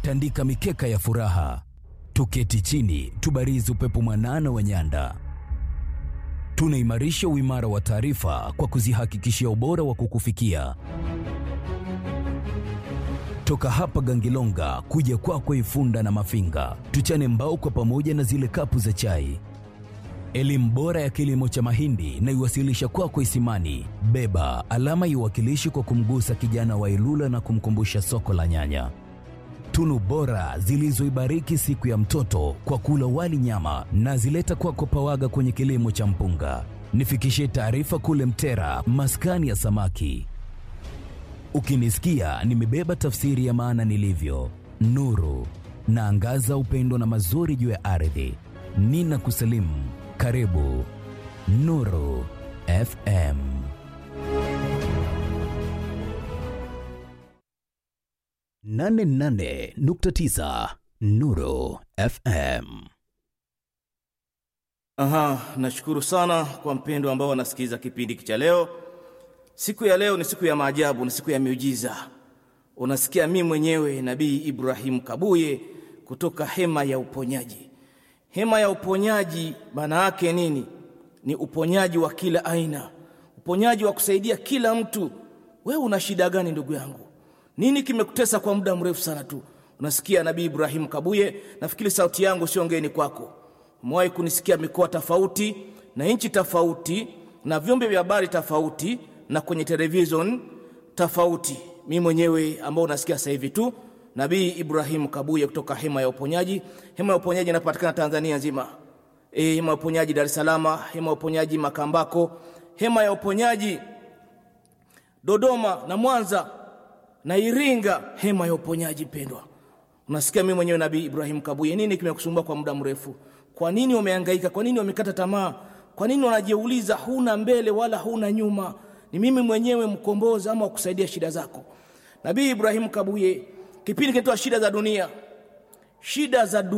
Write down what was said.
tandika mikeka ya furaha, tuketi chini, tubarizi upepo mwanana wa nyanda. Tunaimarisha uimara wa taarifa kwa kuzihakikishia ubora wa kukufikia toka hapa Gangilonga kuja kwako kwa Ifunda na Mafinga, tuchane mbao kwa pamoja na zile kapu za chai. Elimu bora ya kilimo cha mahindi na iwasilisha kwako kwa Isimani. Beba alama iwakilishi kwa kumgusa kijana wa Ilula na kumkumbusha soko la nyanya. Tunu bora zilizoibariki siku ya mtoto kwa kula wali nyama na zileta kwako kwa Pawaga kwenye kilimo cha mpunga. Nifikishie taarifa kule Mtera, maskani ya samaki. Ukinisikia nimebeba tafsiri ya maana nilivyo, nuru naangaza upendo na mazuri juu ya ardhi. Nina kusalimu, karibu Nuru FM. nane nane nukta tisa Nuru FM. Aha, nashukuru sana kwa mpendo ambao wanasikiliza kipindi cha leo. Siku ya leo ni siku ya maajabu, ni siku ya miujiza. Unasikia mimi mwenyewe Nabii Ibrahim Kabuye kutoka hema ya uponyaji. Hema ya uponyaji maana yake nini? Ni uponyaji wa kila aina, uponyaji wa kusaidia kila mtu. Wewe una shida gani ndugu yangu? Nini kimekutesa kwa muda mrefu sana tu? Unasikia Nabii Ibrahim Kabuye, nafikiri sauti yangu sio ngeni kwako. Umewahi kunisikia mikoa tofauti na nchi tofauti na vyombo vya habari tofauti na kwenye television tofauti. Mimi mwenyewe ambao unasikia sasa hivi tu, Nabii Ibrahim Kabuye kutoka hema ya uponyaji. Hema ya uponyaji inapatikana Tanzania nzima. E, hema ya uponyaji Dar es Salaam, hema ya uponyaji Makambako, hema ya uponyaji Dodoma na Mwanza na Iringa, hema ya uponyaji pendwa. Unasikia mimi mwenyewe Nabii Ibrahim Kabuye, nini kimekusumbua kwa muda mrefu? Kwa nini umehangaika? Kwa nini umekata tamaa? Kwa nini unajiuliza huna mbele wala huna nyuma? Ni mimi mwenyewe mkombozi ama kusaidia shida zako. Nabii Ibrahim Kabuye, kipindi kinaitwa shida za dunia. Shida za dunia.